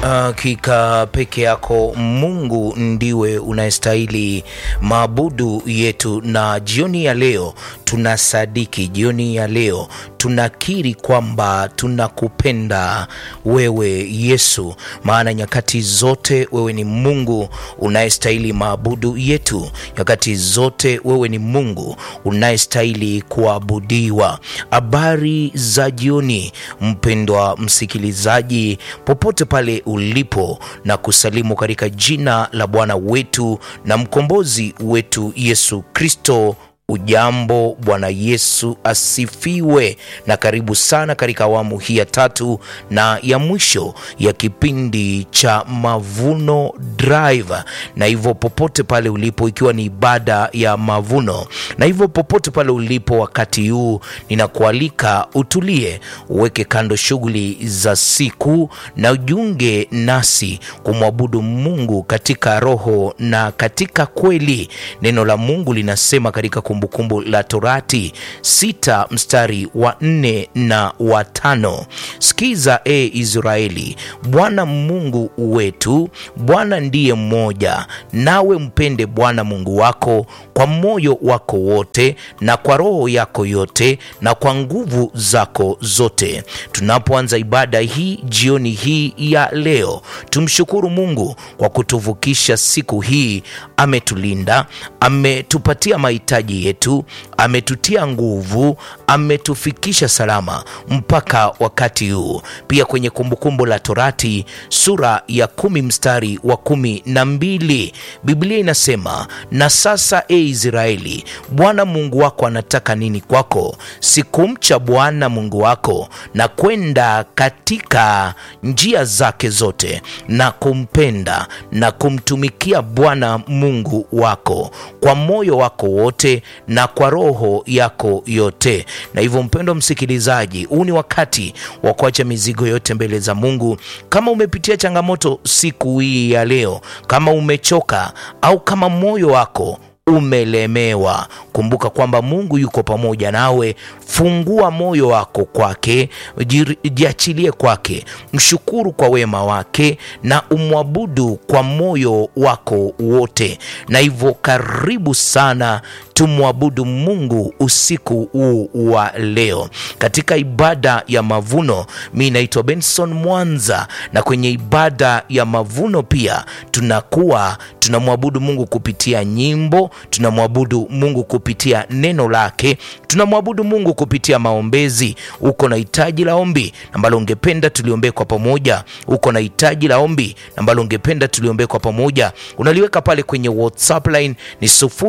Hakika peke yako Mungu ndiwe unayestahili maabudu yetu, na jioni ya leo tunasadiki, jioni ya leo tunakiri kwamba tunakupenda wewe Yesu, maana nyakati zote wewe ni Mungu unayestahili maabudu yetu, nyakati zote wewe ni Mungu unayestahili kuabudiwa. Habari za jioni, mpendwa msikilizaji, popote pale ulipo, na kusalimu katika jina la Bwana wetu na mkombozi wetu Yesu Kristo. Ujambo, Bwana Yesu asifiwe, na karibu sana katika awamu hii ya tatu na ya mwisho ya kipindi cha Mavuno Drive. Na hivyo popote pale ulipo, ikiwa ni ibada ya mavuno, na hivyo popote pale ulipo wakati huu, ninakualika utulie, uweke kando shughuli za siku na ujiunge nasi kumwabudu Mungu katika roho na katika kweli. Neno la Mungu linasema katika Kumbukumbu la Torati sita mstari wa nne na wa tano sikiza e Israeli, Bwana Mungu wetu, Bwana ndiye mmoja, nawe mpende Bwana Mungu wako kwa moyo wako wote na kwa roho yako yote na kwa nguvu zako zote. Tunapoanza ibada hii jioni hii ya leo, tumshukuru Mungu kwa kutuvukisha siku hii. Ametulinda, ametupatia mahitaji yetu, ametutia nguvu, ametufikisha salama mpaka wakati huu. Pia kwenye Kumbukumbu la Torati sura ya kumi mstari wa kumi na mbili Biblia inasema, na sasa e Israeli, Bwana Mungu wako anataka nini kwako? Si kumcha Bwana Mungu wako na kwenda katika njia zake zote na kumpenda na kumtumikia Bwana Mungu wako kwa moyo wako wote na kwa roho yako yote. Na hivyo, mpendwa msikilizaji, huu ni wakati wa kuacha mizigo yote mbele za Mungu. Kama umepitia changamoto siku hii ya leo, kama umechoka au kama moyo wako umelemewa, kumbuka kwamba Mungu yuko pamoja nawe. Fungua moyo wako kwake, jiachilie kwake, mshukuru kwa wema wake na umwabudu kwa moyo wako wote. Na hivyo, karibu sana tumwabudu Mungu usiku huu wa leo katika ibada ya mavuno. Mi naitwa Benson Mwanza, na kwenye ibada ya mavuno pia tunakuwa tunamwabudu Mungu kupitia nyimbo, tunamwabudu Mungu kupitia neno lake, tunamwabudu Mungu kupitia maombezi. Uko na hitaji la ombi ambalo ungependa tuliombee kwa pamoja, uko na hitaji la ombi ambalo ungependa tuliombee kwa pamoja, unaliweka pale kwenye WhatsApp line ni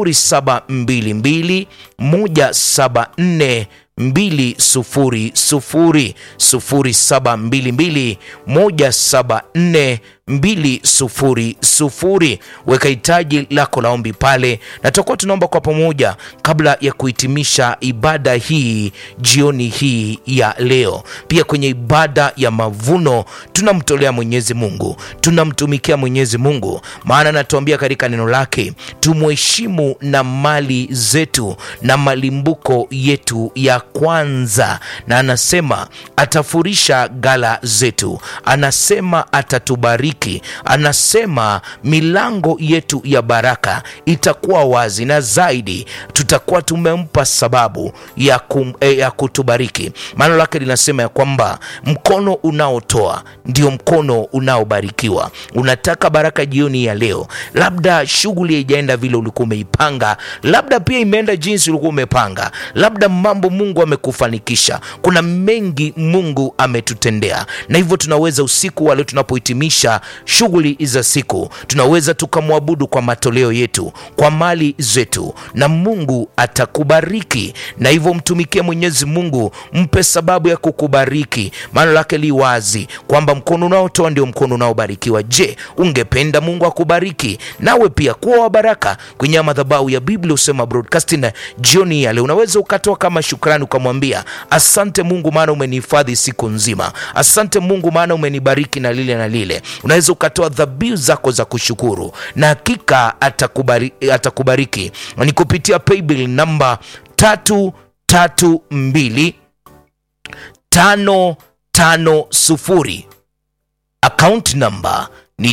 0722 174 mbili sufuri sufuri sufuri saba mbili mbili moja saba nne mbili sufuri sufuri. Weka hitaji lako la ombi pale, na tutakuwa tunaomba kwa pamoja kabla ya kuhitimisha ibada hii jioni hii ya leo. Pia kwenye ibada ya mavuno tunamtolea Mwenyezi Mungu, tunamtumikia Mwenyezi Mungu, maana anatuambia katika neno lake tumheshimu na mali zetu na malimbuko yetu ya kwanza, na anasema atafurisha gala zetu, anasema atatubariki anasema milango yetu ya baraka itakuwa wazi, na zaidi tutakuwa tumempa sababu ya, kum, eh, ya kutubariki. Maana lake linasema ya kwamba mkono unaotoa ndio mkono unaobarikiwa. Unataka baraka jioni ya leo, labda shughuli haijaenda vile ulikuwa umeipanga, labda pia imeenda jinsi ulikuwa umepanga, labda mambo Mungu amekufanikisha. Kuna mengi Mungu ametutendea, na hivyo tunaweza usiku wa leo tunapohitimisha shughuli za siku tunaweza tukamwabudu kwa matoleo yetu, kwa mali zetu, na Mungu atakubariki. Na hivyo mtumikie Mwenyezi Mungu, mpe sababu ya kukubariki. Maana lake li wazi kwamba mkono unaotoa ndio mkono unaobarikiwa. Je, ungependa Mungu akubariki nawe pia kuwa wa baraka? Kwenye madhabahu ya Biblia Husema Broadcasting jioni ya leo unaweza ukatoa kama shukrani, ukamwambia asante Mungu, maana umenihifadhi siku nzima. Asante Mungu, maana umenibariki na lile na lile unaweza ukatoa dhabihu zako za kushukuru na hakika atakubariki, atakubariki. Ni kupitia paybill namba tatu tatu mbili tano tano sufuri account number ni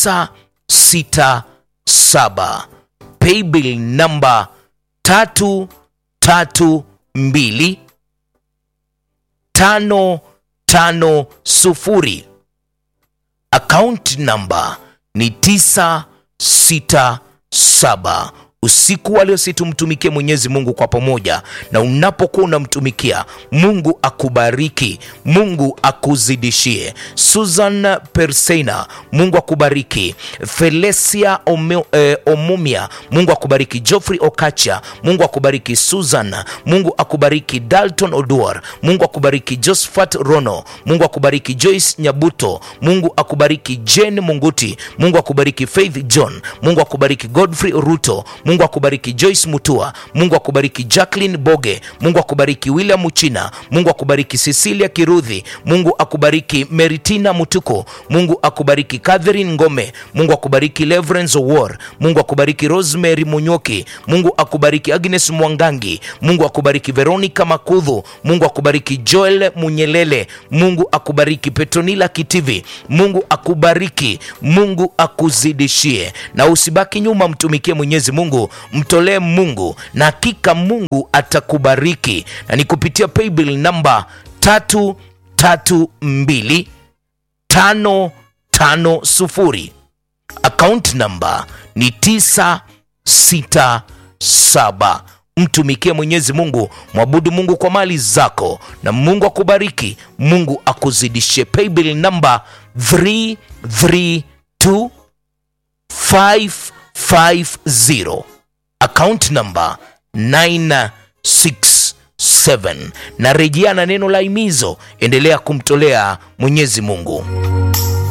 967 paybill number 332 tano tano sufuri account number ni tisa sita saba usiku wa leo si tumtumikie mwenyezi mungu kwa pamoja na unapokuwa unamtumikia mungu akubariki mungu akuzidishie susan perseina mungu akubariki felesia Ome, eh, omumia mungu akubariki joffrey okacha mungu akubariki susan mungu akubariki dalton oduor mungu akubariki josephat rono mungu akubariki joyce nyabuto mungu akubariki jen munguti mungu akubariki faith john mungu akubariki godfrey ruto mungu akubariki joyce mutua mungu akubariki jacklin boge mungu akubariki william uchina mungu akubariki cecilia kirudhi mungu akubariki meritina mutuko mungu akubariki catherine ngome mungu akubariki leverance war mungu akubariki rosemary munyoki mungu akubariki agnes mwangangi mungu akubariki veronica makudhu mungu akubariki joel munyelele mungu akubariki petronila kitivi mungu akubariki mungu akuzidishie na usibaki nyuma mtumikie mwenyezi mungu mtolee mungu na hakika mungu atakubariki na ni kupitia paybill namba tatu tatu mbili tano tano sufuri account namba ni tisa sita saba mtumikie mwenyezi mungu mwabudu mungu kwa mali zako na mungu akubariki mungu akuzidishe paybill namba 332 550 account number 967 na rejea na neno la imizo endelea kumtolea mwenyezi mungu